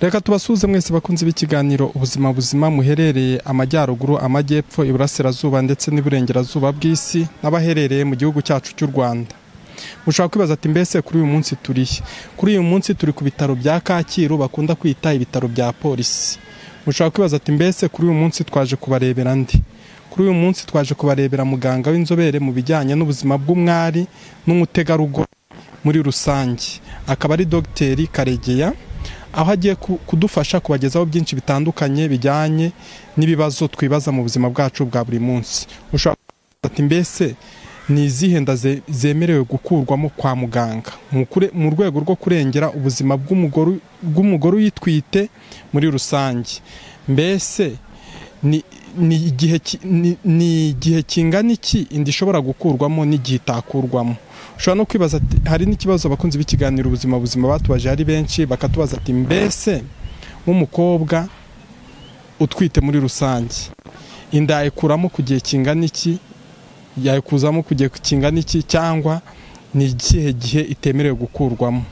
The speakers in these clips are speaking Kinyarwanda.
reka tubasuhuze mwese bakunze b'ikiganiro ubuzima buzima muherereye amajyaruguru amajyepfo iburasirazuba ndetse n'iburengerazuba bw'isi n'abaherereye mu gihugu cyacu cy'u rwanda mushobora kwibaza ati mbese kuri uyu munsi turihe kuri uyu munsi turi ku bitaro bya kacyiru bakunda kwita ibitaro bya polisi mushobora kwibaza ati mbese kuri uyu munsi twaje kubarebera ndi kuri uyu munsi twaje kubarebera muganga w'inzobere mu bijyanye n'ubuzima bw'umwari n'umutegarugori muri rusange akaba ari dogiteri karegeya aho agiye kudufasha kubagezaho byinshi bitandukanye bijyanye n'ibibazo twibaza mu buzima bwacu bwa buri munsi ushobora kubaza ati mbese ni izihe nda zemerewe gukurwamo kwa muganga mu rwego rwo kurengera ubuzima bw'umugore uyitwite muri rusange mbese ni igihe kingana iki inda ishobora gukurwamo n'igihe itakurwamo ushobora no kwibaza ati hari n'ikibazo abakunzi b'ikiganiro ubuzima buzima batubaje ari benshi bakatubaza ati mbese nk'umukobwa utwite muri rusange inda yayikuramo ku gihe kingana iki yayikuzamo ku gihe kingana iki cyangwa ni ikihe gihe itemerewe gukurwamo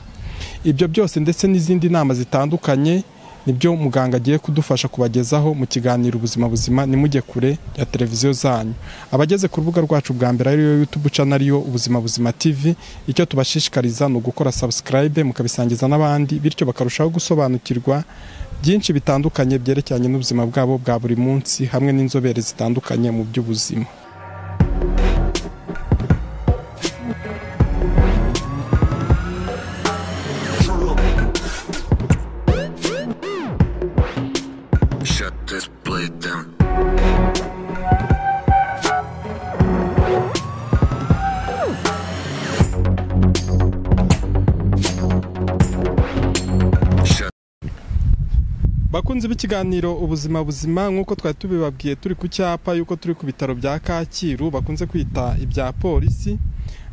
ibyo byose ndetse n'izindi nama zitandukanye nibyo muganga agiye kudufasha kubagezaho mu kiganiro ubuzima buzima nimujye kure ya televiziyo zanyu abageze ku rubuga rwacu bwa mbere ariyo yutubu cana ariyo ubuzima buzima tv icyo tubashishikariza ni ugukora sabusikarayibe mukabisangiza n'abandi bityo bakarushaho gusobanukirwa byinshi bitandukanye byerekeranye n'ubuzima bwabo bwa buri munsi hamwe n'inzobere zitandukanye mu by'ubuzima bakunzi b'ikiganiro ubuzima buzima nk'uko twari tubibabwiye turi ku cyapa y'uko turi ku bitaro bya kacyiru bakunze kwita ibya polisi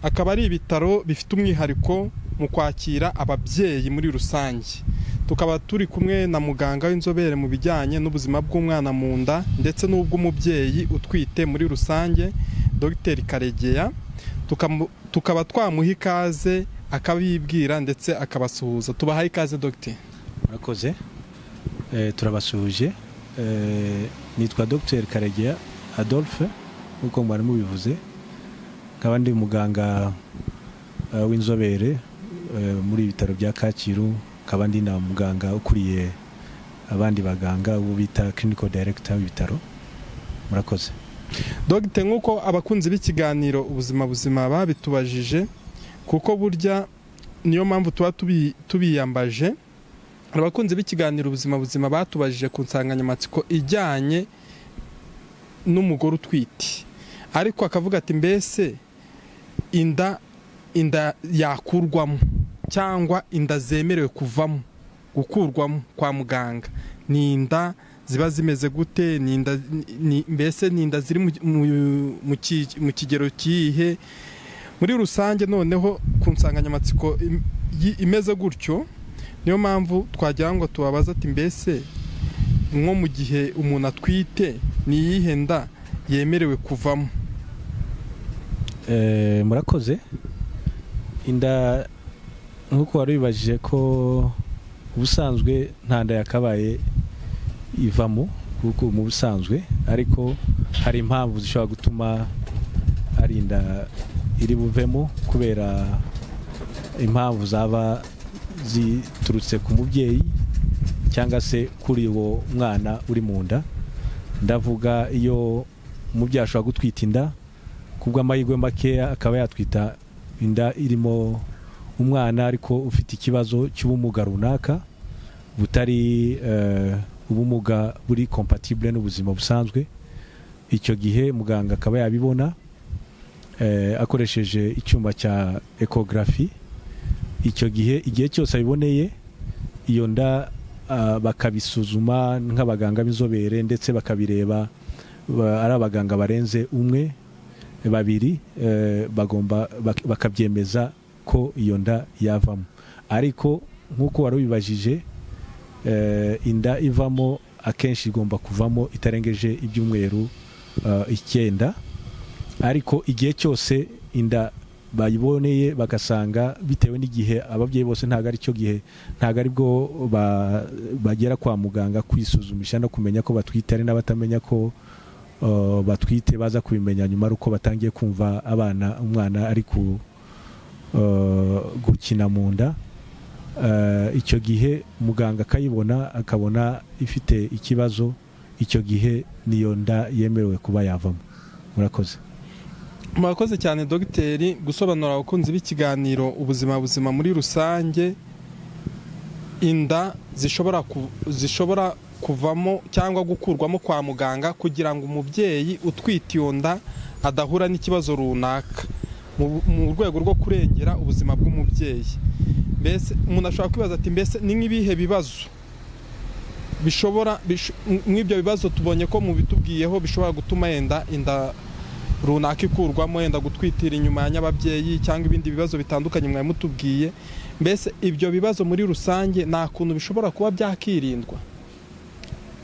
akaba ari ibitaro bifite umwihariko mu kwakira ababyeyi muri rusange tukaba turi kumwe na muganga w'inzobere mu bijyanye n'ubuzima bw'umwana mu nda ndetse n'ubw'umubyeyi utwite muri rusange dogiteri karegeya tukaba twamuha ikaze akabibwira ndetse akabasuhuza tubahaye ikaze dogiteri murakoze turabasuhuje nitwa dogiteri karegeya adolphe nk'uko mwari mubivuze nkaba ndi muganga w'inzobere muri ibitaro bya kacyiru nkaba ndi na muganga ukuriye abandi baganga ubu bita clinical director w'ibitaro murakoze dogiteri nk'uko abakunzi b'ikiganiro ubuzima buzima babitubajije kuko burya niyo mpamvu tuba tubiyambaje abakunzi b'ikiganiro ubuzima buzima batubajije ku nsanganyamatsiko ijyanye n'umugore utwite ariko akavuga ati mbese inda inda yakurwamo cyangwa inda zemerewe kuvamo gukurwamo kwa muganga ni inda ziba zimeze gute mbese ni inda ziri mu kigero kihe muri rusange noneho ku nsanganyamatsiko imeze gutyo niyo mpamvu twagira ngo tubabaze ati mbese nko mu gihe umuntu atwite ni iyihe nda yemerewe kuvamo murakoze inda nk'uko wari wibajije ko ubusanzwe nta nda yakabaye ivamo kuko mu busanzwe ariko hari impamvu zishobora gutuma hari inda iri buvemo kubera impamvu zaba ziturutse ku mubyeyi cyangwa se kuri uwo mwana uri mu nda ndavuga iyo umubyeyi ashobora gutwita inda ku bw'amahirwe makeya akaba yatwita inda irimo umwana ariko ufite ikibazo cy'ubumuga runaka butari ubumuga buri kompatibule n'ubuzima busanzwe icyo gihe muganga akaba yabibona akoresheje icyuma cya ekogarafi icyo gihe igihe cyose abiboneye iyo nda bakabisuzuma nk'abaganga b'inzobere ndetse bakabireba ari abaganga barenze umwe babiri bagomba bakabyemeza ko iyo nda yavamo ariko nk'uko wari ubibajije inda ivamo akenshi igomba kuvamo itarengeje ibyumweru icyenda ariko igihe cyose inda bayiboneye bagasanga bitewe n'igihe ababyeyi bose ntabwo ari cyo gihe ntabwo ari bwo ba- bagera kwa muganga kwisuzumisha no kumenya ko batwite hari n'abatamenya ko uh, batwite baza kubimenya nyuma ari uko batangiye kumva abana umwana ari ku uh, gukina mu nda Uh, icyo gihe muganga akayibona akabona ifite ikibazo icyo gihe niyo nda yemerewe kuba yavamo murakoze murakoze cyane dogiteri gusobanurira abakunzi b'ikiganiro ubuzima buzima muri rusange inda zishobora ku- zishobora kuvamo cyangwa gukurwamo kwa muganga kugira ngo umubyeyi utwite iyo nda adahura n'ikibazo runaka mu- mu rwego rwo kurengera ubuzima bw'umubyeyi mbese umuntu ashobora kwibaza ati mbese ni nk'ibihe bibazo bishobora bish- nk'ibyo bibazo tubonye ko mubitubwiyeho bishobora gutuma yenda inda runaka ikurwamo yenda gutwitira inyuma ya nyababyeyi cyangwa ibindi bibazo bitandukanye mwari mutubwiye mbese ibyo bibazo muri rusange nta kuntu bishobora kuba byakirindwa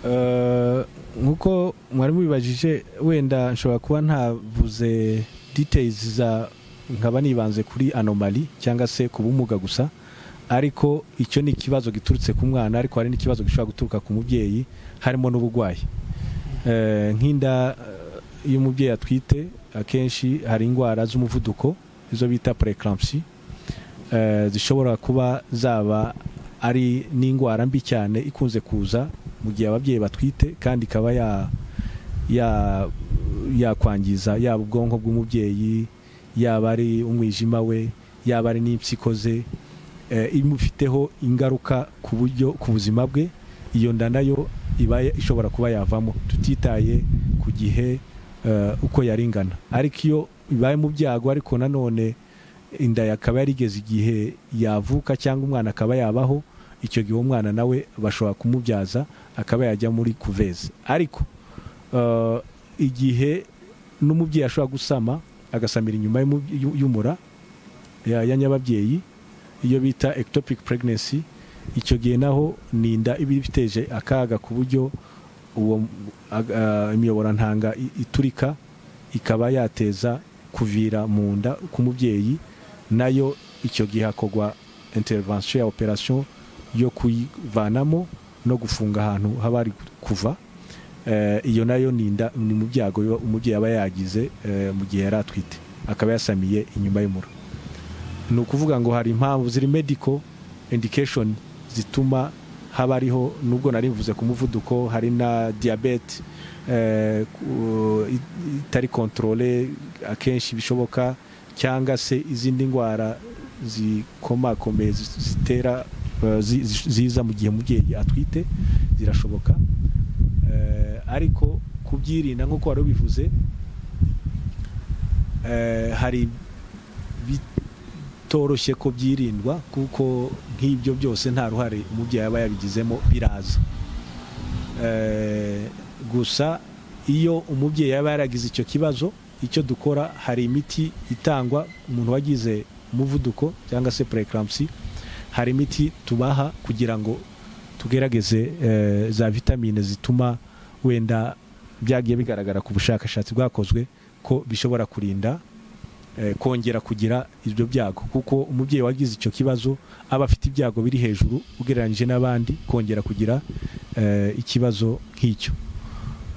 Uh, nk'uko mwari mubibajije wenda nshobora kuba ntavuze details za nkaba nibanze kuri anomali cyangwa se ku bumuga gusa ariko icyo ni ikibazo giturutse ku mwana ariko hari n'ikibazo gishobora guturuka ku mubyeyi harimo n'uburwayi Eh, nk'inda eh, iyo umubyeyi atwite akenshi hari indwara z'umuvuduko izo bita preeclampsia Eh, zishobora kuba zaba ari n'indwara mbi cyane ikunze kuza mu gihe ababyeyi batwite kandi ikaba ya- ya- yakwangiza yaba ubwonko bw'umubyeyi yaba ari umwijima we yaba ari n'impyiko ze eh, imufiteho ingaruka ku buryo ku buzima bwe iyo nda nayo iba ya- ishobora kuba yavamo tutitaye ku gihe eh, uko yaringana ariko iyo ibaye mu byago ariko nanone inda yakaba yarigeze igihe yavuka cyangwa umwana akaba yabaho icyo gihe umwana nawe bashobora kumubyaza akaba yajya muri kuveze ariko eh, igihe n'umubyeyi ashobora gusama agasamira inyuma y'umu- y'u- y'umura ya ya nyababyeyi iyo bita ectopic pregnancy icyo gihe naho ni inda iba ifiteje akaga ku buryo uwo ag- ah, imiyoborantanga i- iturika ikaba yateza kuvira mu nda k'umubyeyi nayo icyo gihe hakorwa intervention ya operation yo kuyivanamo no gufunga ahantu haba hari kuva Eh, iyo nayo ni inda ni mu byago biba- umubyeyi aba yagize eh, mu gihe yari atwite akaba yasamiye inyuma y'umura ni ukuvuga ngo hari impamvu ziri medical indication zituma haba hariho nubwo nari mvuze ku muvuduko hari na diyabete eh, ku- i- itari kontorole akenshi bishoboka cyangwa se izindi ndwara zikomakomeye zi- zitera eh, zi- zi- ziza mu gihe umubyeyi atwite zirashoboka Eh, ariko kubyirinda nk'uko wari ubivuze eh, hari bitoroshye ko byirindwa kuko nk'ibyo byose nta ruhare umubyeyi aba yabigizemo biraza Eh, gusa iyo umubyeyi yaba yaragize icyo kibazo icyo dukora hari imiti itangwa umuntu wagize umuvuduko cyangwa se preeclampsia hari imiti tubaha kugira ngo tugerageze eh, za vitamine zituma wenda byagiye bigaragara ku bushakashatsi bwakozwe ko bishobora kurinda eh, kongera kugira ibyo byago kuko umubyeyi wagize icyo kibazo aba afite ibyago biri hejuru ugereranyije n'abandi kongera kugira eh, ikibazo nk'icyo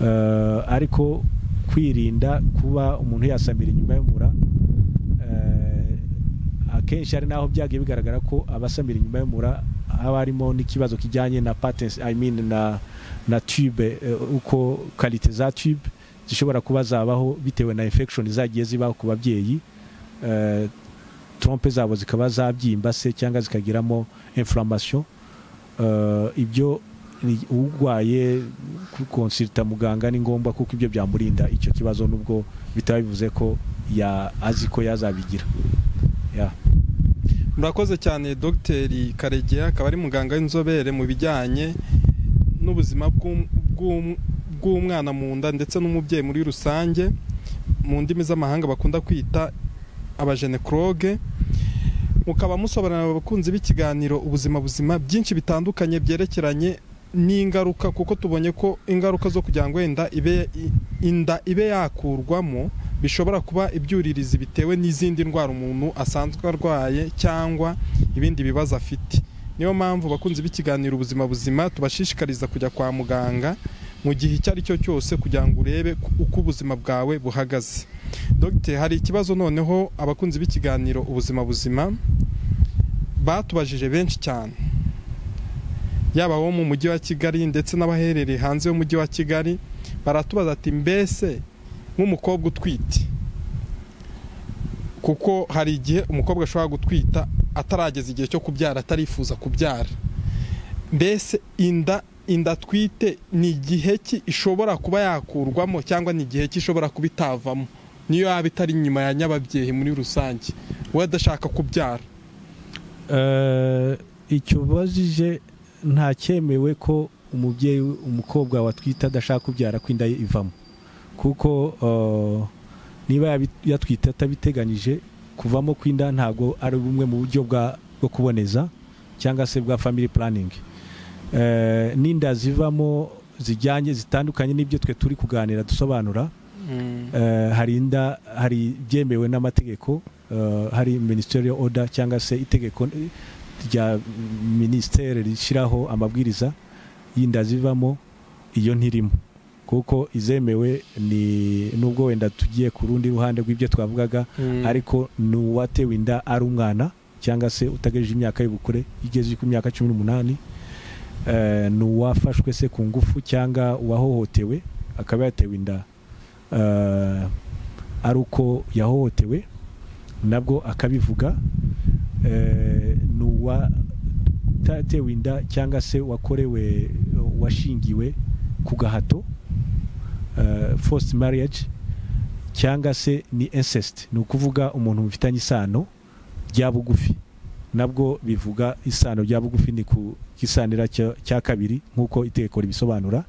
Eh, ariko kwirinda kuba umuntu yasamira inyuma y'umura eh, akenshi hari n'aho byagiye bigaragara ko abasamira inyuma y'umura haba harimo n'ikibazo kijyanye na patents i mean na na tube eh, uko karite za tube zishobora kuba zabaho bitewe na infection zagiye zibaho ku babyeyi eh, trompe zabo zikaba zabyimba se cyangwa zikagiramo inflammation Eh, ibyo ni- urwaye kukonsulta muganga ni ngombwa kuko ibyo byamurinda icyo kibazo nubwo bitaba bivuze ko ya azi ko yazabigira yeah. murakoze cyane dogiteri karegeya akaba ari muganga w'inzobere mu bijyanye n'ubuzima bw'um- bw'um- bw'umwana mu nda ndetse n'umubyeyi muri rusange mu ndimi z'amahanga bakunda kwita abajenekoroge mukaba musobanurira abakunzi b'ikiganiro ubuzima buzima byinshi bitandukanye byerekeranye n'ingaruka kuko tubonye ko ingaruka zo kugira ngo wenda ibe inda ibe yakurwamo bishobora kuba ibyuririzi bitewe n'izindi ndwara umuntu asanzwe arwaye cyangwa ibindi bibazo afite niyo mpamvu bakunzi b'ikiganiro ubuzima buzima tubashishikariza kujya kwa muganga mu gihe icyo ari cyo cyose kugira ngo urebe uko ubuzima bwawe buhagaze dogite hari ikibazo noneho abakunzi b'ikiganiro ubuzima buzima batubajije benshi cyane yaba abo mu mujyi wa kigali ndetse n'abaherereye hanze y'umujyi wa kigali baratubaza ati mbese nk'umukobwa utwite kuko hari igihe umukobwa ashobora gutwita atarageza igihe cyo kubyara atarifuza kubyara mbese inda inda atwite ni igihe ki ishobora kuba yakurwamo cyangwa ni igihe ki ishobora kuba itavamo niyo yaba itari inyuma ya nyababyeyi muri rusange we adashaka kubyara icyo ubajije nta cyemewe ko umubyeyi umukobwa watwite adashaka kubyara ko inda ye ivamo kuko niba yatwite atabiteganyije kuvamo kw'inda ntabwo ari bumwe mu buryo bwo kuboneza cyangwa se bwa family planning n'inda zivamo zijyanye zitandukanye n'ibyo twe turi kuganira dusobanura hari inda hari ibyemewe n'amategeko hari ministerial order cyangwa se itegeko rya minisiteri rishyiraho amabwiriza y'inda zivamo iyo ntirimo kuko izemewe ni nubwo wenda tugiye ku rundi ruhande rw'ibyo twavugaga ariko ni uwatewe inda ari umwana cyangwa se utagejeje imyaka y'ubukure igeze ku myaka cumi n'umunani ni uwafashwe se ku ngufu cyangwa uwahohotewe akaba yatewe inda ari uko yahohotewe nabwo akabivuga ni uwatewe inda cyangwa se wakorewe washingiwe ku gahato first marriage cyangwa se ni incest ni ukuvuga umuntu mufitanye isano rya bugufi nabwo bivuga isano rya bugufi ni ku gisanira cya kabiri nk'uko itegeko ribisobanura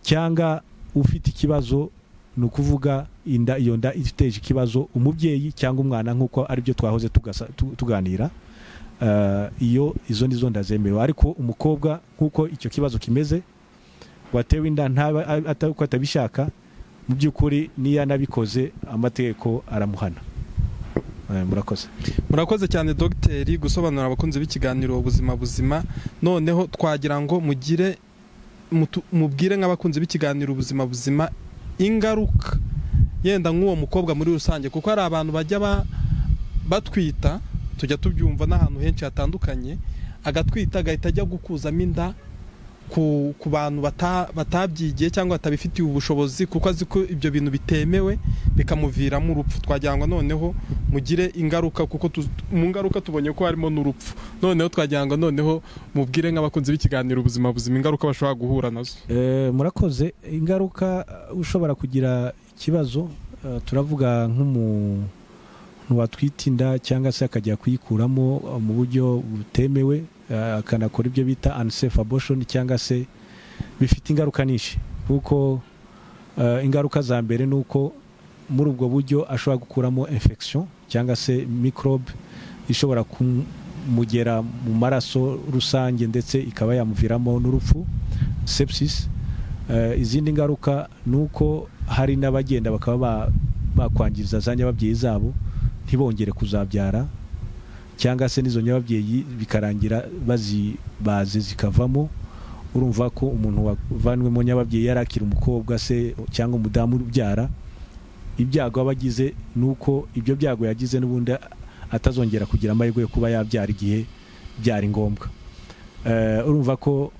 cyangwa ufite ikibazo ni ukuvuga inda iyo nda iteje ikibazo umubyeyi cyangwa umwana nk'uko aribyo twahoze tuganira iyo izo ni zo ndazemewe ariko umukobwa nk'uko icyo kibazo kimeze watewe inda uko atabishaka mu by'ukuri niyo anabikoze amategeko aramuhana murakoze murakoze cyane dogiteri gusobanurira abakunzi b'ikiganiro ubuzima buzima noneho twagira ngo mugire mubwire nk'abakunzi b'ikiganiro ubuzima buzima ingaruka yenda nk'uwo mukobwa muri rusange kuko hari abantu bajya batwita tujya tubyumva n'ahantu henshi hatandukanye agatwita agahita ajya gukuzamo inda ku bantu batabyigiye cyangwa batabifitiye ubushobozi kuko azi ko ibyo bintu bitemewe bikamuviramo urupfu twajyangwa noneho mugire ingaruka kuko mu ngaruka tubonye ko harimo n'urupfu noneho twajyangwa noneho mubwire nk'abakunzi b'ikiganiro ubuzima buzima ingaruka bashobora guhura nazo murakoze ingaruka ushobora kugira ikibazo turavuga nk'umuntu watwita inda cyangwa se akajya kuyikuramo mu buryo butemewe akanakora ibyo bita unsafe abortion cyangwa se bifite ingaruka nyinshi kuko ingaruka za mbere ni uko muri ubwo buryo ashobora gukuramo infection cyangwa se microbe ishobora kumugera mu maraso rusange ndetse ikaba yamuviramo n'urupfu sepsis izindi ngaruka ni uko hari n'abagenda bakaba bakwangiriza za nyababyeyi zabo ntibongere kuzabyara cyangwa se n'izo nyababyeyi bikarangira bazibaze zikavamo urumva ko umuntu wavanwemo nyababyeyi yari akiri umukobwa se cyangwa umudamu ubyara ibyago aba agize ni uko ibyo byago yagize n'ubundi atazongera kugira amahirwe yo kuba yabyara igihe byari ngombwa urumva ko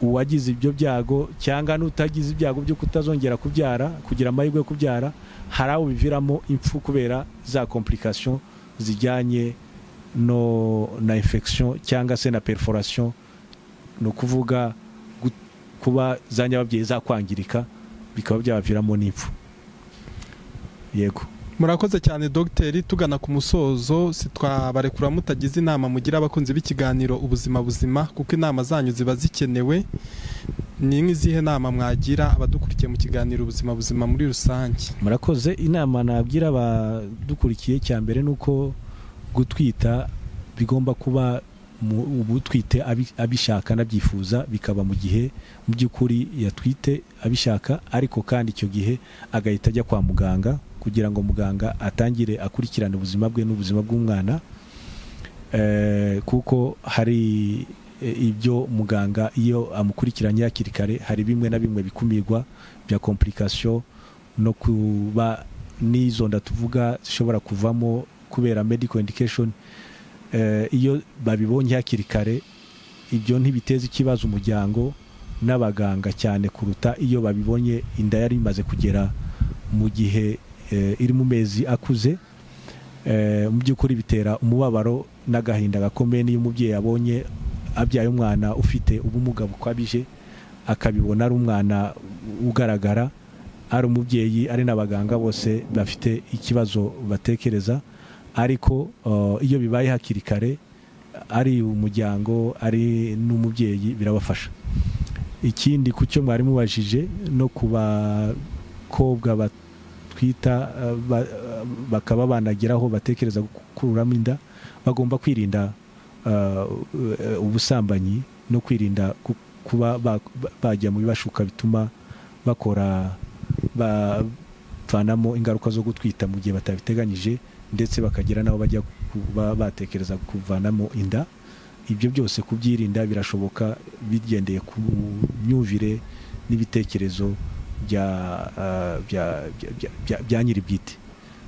uwagize ibyo byago cyangwa n'utagize ibyago byo kutazongera kubyara kugira amahirwe yo kubyara hari aho biviramo impfu kubera za komplikasiyo zijyanye no na infection cyangwa se na perforation ni ukuvuga kuba za nyababyeyi zakwangirika bikaba byabaviramo n'ipfu yego murakoze cyane dogiteri tugana ku musozo sitwabarekura mutagize inama mugira abakunzi b'ikiganiro ubuzima buzima kuko inama zanyu ziba zikenewe ni nk'izihe nama mwagira abadukurikiye mu kiganiro ubuzima buzima muri rusange murakoze inama nagira abadukurikiye cya mbere ni uko gutwita bigomba kuba ubutwite abishaka anabyifuza bikaba mu gihe mu by'ukuri yatwite abishaka ariko kandi icyo gihe agahita ajya kwa muganga kugira ngo muganga atangire akurikirane ubuzima bwe n'ubuzima bw'umwana kuko hari ibyo muganga iyo amukurikiranye hakiri kare hari bimwe na bimwe bikumirwa bya kompurikasiyo no kuba n'izo tuvuga zishobora kuvamo kubera medical indication iyo babibonye hakiri kare ibyo ntibiteza ikibazo umuryango n'abaganga cyane kuruta iyo babibonye inda yari imaze kugera mu gihe iri mu mezi akuze mu by'ukuri bitera umubabaro n'agahinda gakomeye n'iyo umubyeyi abonye abyaye umwana ufite ubumuga bukabije akabibona ari umwana ugaragara ari umubyeyi ari n'abaganga bose bafite ikibazo batekereza ariko iyo bibaye hakiri kare ari umuryango ari n'umubyeyi birabafasha ikindi ku cyo mwari mubajije no ku bakobwa batwita bakaba banageraho batekereza gukuramo inda bagomba kwirinda ubusambanyi no kwirinda kuba bajya mu bibashuka bituma bakora bavanamo ingaruka zo gutwita mu gihe batabiteganyije ndetse bakagera n'aho bajya kuba batekereza kuvanamo inda ibyo byose kubyirinda birashoboka bigendeye ku myumvire n'ibitekerezo bya nyiri bwite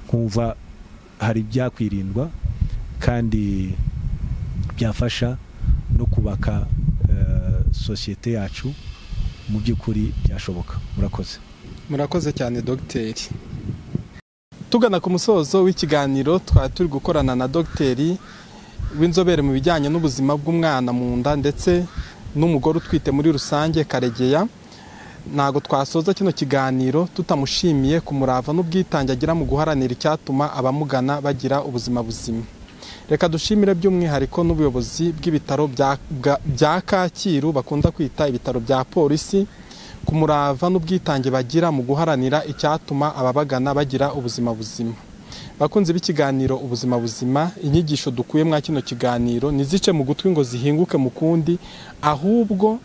nkumva hari ibyakwirindwa kandi byafasha no kubaka sosiyete yacu mu by'ukuri byashoboka murakoze murakoze cyane dogiteri tugana ku musozo w'ikiganiro twari turi gukorana na dogiteri w'inzobere mu bijyanye n'ubuzima bw'umwana mu nda ndetse n'umugore utwite muri rusange karegeya ntabwo twasoza kino kiganiro tutamushimiye ku murava n'ubwitange agira mu guharanira icyatuma abamugana bagira ubuzima buzima reka dushimire by'umwihariko n'ubuyobozi bw'ibitaro bya kacyiru bakunda kwita ibitaro bya polisi ku murava n'ubwitange bagira mu guharanira icyatuma ababagana bagira ubuzima buzima bakunze b'ikiganiro ubuzima buzima inyigisho dukuye mwa kino kiganiro ntizice mu gutwi ngo zihinguke mu kundi ahubwo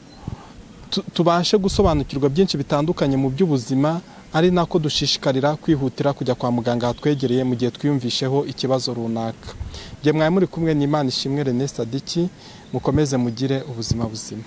tubashe gusobanukirwa byinshi bitandukanye mu by'ubuzima ari nako dushishikarira kwihutira kujya kwa muganga hatwegereye mu gihe twiyumvisheho ikibazo runaka igihe mwari muri kumwe n'imana ishimwe René Sadiki mukomeze mugire ubuzima buzima